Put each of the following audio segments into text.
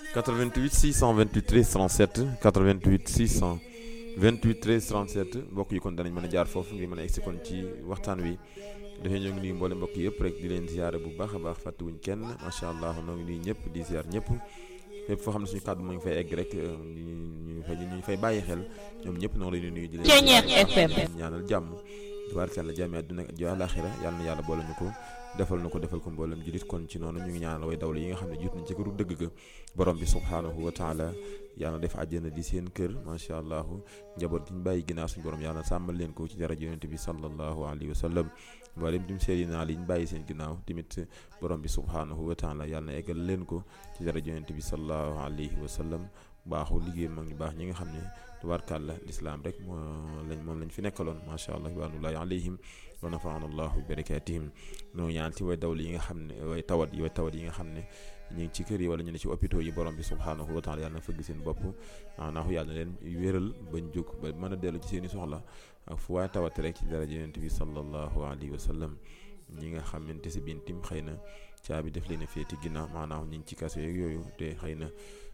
88 628 13 37 88 628 13 37 mbokk yi kon danañ mën a jaar foofu ngir mën a egsi kon ci waxtaan wi dafay ñoo ngi nuyu mboole mbokk yëpp rek di leen ziare bu baax a baax fàttewuñ kenn macha allah noo ngi nuyu ñëpp di ziar ñëpp fépp foo xam ne suñu kàddu mu ngi fay egg rek ñu ñu fay ñu fay bàyyi xel ñoom ñëpp noo leen di nuyu di leen FM ñaanal jàmm tabaarkalla jàmmi àdduna ak àllaaxira yàlla na yàlla boole ñu ko defal na ko defal ko mboolem julit kon ci noonu ñu ngi ñaanal way dawle yi nga xam ne jiit nañ ci këru dëgg ga borom bi subhaanahu wa taala yàlla def àjjana di seen kër macha allah njaboot gi ñu bàyyi ginnaaw suñu borom yàlla sàmmal leen ko ci daraja yonent bi sallallahu alayhi wa sallam mboolem dim seedi naa li ñu bàyyi seen ginnaaw tamit borom bi subhaanahu wa taala yàlla na eggal leen ko ci daraja yonent bi sallallahu alayhi wa sallam baaxu liggéey mag ñu baax ñi nga xam ne tubaarkàlla lislaam rek moo lañ moom lañ fi nekkaloon macha allah wanullahi alayhim wa nafaana allahu bi barakatihim noo ñaan ci way dawli yi nga xam ne way tawat yi way tawat yi nga xam ne ñu ngi ci kër yi wala ñu ne ci hôpitaux yi borom bi subhaanahu wa taala yàlla na fëgg seen bopp maanaahu yàlla na leen wéral bañ jóg ba mën a dellu ci seen i soxla ak fu waaye tawat rek ci daraja yonent bi sallallahu alayhi wa sallam ñi nga xamante si biir tim xëy na caabi def leen a féeti ginnaaw maanaahu ñu ngi ci kaso yeeg yooyu te xëy na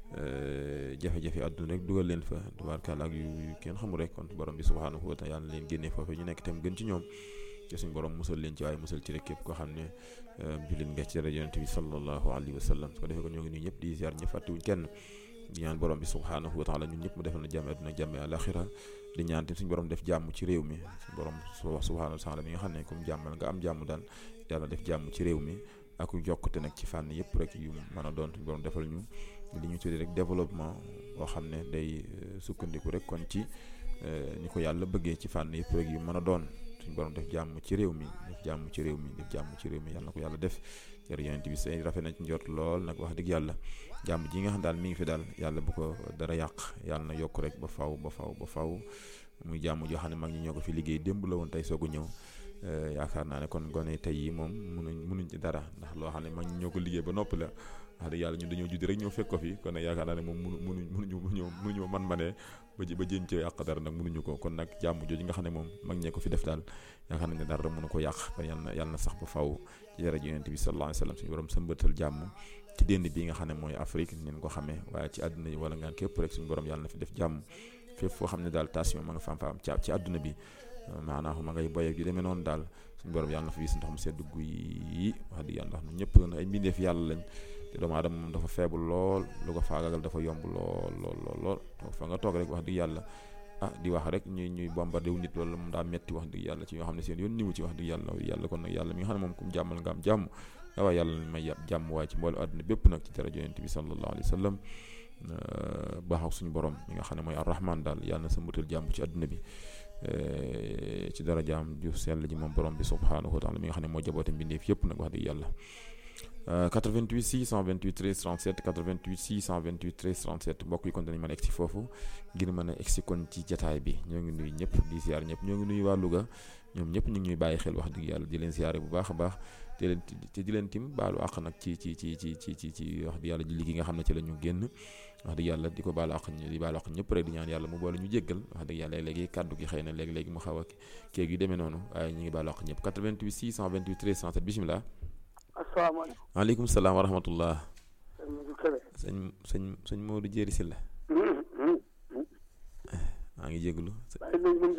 jafe-jafe àdduna rek dugal leen fa tubaarkàlla ak yu kenn xamul rek kon borom bi subhaanahu wa taala yàlla na leen génnee foofu ñu nekk itam gën ci ñoom te suñ borom musal leen ci waaye musal ci rek képp koo xam ne jullit nga ci rajo yonent bi sallallahu alayhi wa sallam su ko defee ko ñoo ngi nuyu ñëpp di ziar ñëpp fàttewuñ kenn di ñaan borom bi subhaanahu wa taala ñun ñëpp mu defal na jàmm àdduna jàmm àlaxira di ñaan te suñ borom def jàmm ci réew mi suñ borom subhaanahu wa taala mi nga xam ne comme jàmmal nga am jàmm daal yàlla def jàmm ci réew mi ak jokkute nag ci fànn yëpp rek yu mën a doon suñ borom defal ñu li ñu tuddee rek développement boo xam ne day sukkandiku rek kon ci ni ko yàlla bëggee ci fànn yëpp rek yu mën a doon suñu borom def jàmm ci réew mi def jàmm ci réew mi def jàmm ci réew mi yàlla na ko yàlla def jërë yonent bi say rafet na ci njort lool nag wax dëgg yàlla jàmm ji nga xam daal mi ngi fi daal yàlla bu ko dara yàq yàlla na yokk rek ba faw ba faw ba faw muy jàmm joo xam ne mag ñi ñoo ko fi liggéey démb la woon tey soog a ñëw yaakaar naa ne kon gone tey yi moom munuñ munuñ ci dara ndax loo xam ne mag ñi ñoo ko liggéey ba noppi la wax dëgg yàlla ñun dañoo judd rek ñoo fekk ko fi kon nag yaakaar naa ne moom munu munuñ munuñu munuñu munuñu man ma ne ba ba jéem ci yàq dara nag munuñu ko kon nag jàmm jooju nga xam ne moom mag ñee ko fi def daal yaakaar nañ ne dara mënu ko yàq kon yàlla na yàlla na sax ba faw ci daraja yonent bi sallallahu alayhi wa sallam suñu borom sëmbatal jàmm ci dénd bi nga xam ne mooy Afrique nin ko xamee waaye ci àdduna yi wala ngaan képp rek suñu borom yàlla na fi def jàmm fépp foo xam ne daal tension ma nga faam faam ci ci àdduna bi maanaam ma ngay boye yu demee noonu daal suñu borom yàlla na fi gis ndox mu sedd guy yi wax dëgg yàlla ndax ñëpp ay mbindeef yàlla lañ te doomu aadama moom dafa feebul lool lu ko faagagal dafa yomb lool lool lool lool fa nga toog rek wax dëgg yàlla ah di wax rek ñuy ñuy bombardé wu nit loolu moom daa metti wax dëgg yàlla ci ñoo xam ne seen yoon niwu ci wax dëgg yàlla yàlla kon nag yàlla mi nga xam ne moom kum jàmmal nga am jàmm waaye yàlla na may jàmm waaye ci mboolu àdduna bépp nag ci daraja yonent bi sallallahu alayhi wa sallam baax ak suñu borom mi nga xam ne mooy arrahman daal yàlla na sa mbutal jàmm ci àdduna bi ci darajaam ju sell ji moom borom bi subhaanahu wa taala mi nga xam ne moo jaboote mbindeef yëpp nag wax dëgg yàlla 88 628 13 37 88 628 13 37 mbokk yi kon dañu mën a egsi foofu ngir mën a egsi kon ci jataay bi ñoo ngi nuyu ñëpp di ziar ñëpp ñoo ngi nuyu waa Louga ñoom ñëpp ñu ngi ñuy bàyyi xel wax dëgg yàlla di leen ziare bu baax a baax te leen te di leen tim baalu àq nag ci ci ci ci ci ci ci wax dëgg yàlla ji liggéey nga xam ne ci la ñu génn wax dëgg yàlla di ko baalu àq di baalu àq ñëpp rek di ñaan yàlla mu boole ñu jéggal wax dëgg yàlla léegi kàddu gi xëy na léegi-léegi mu xaw a kéeg yu demee noonu waaye ñu ngi baalu àq ñëpp 88 628 13 37 bisimilah asalaamaaleykum. maaleykum salaam wa rahmatullah. sëñ sëñ sëñ Modou Jéeri Sylla maa ngi jégalu.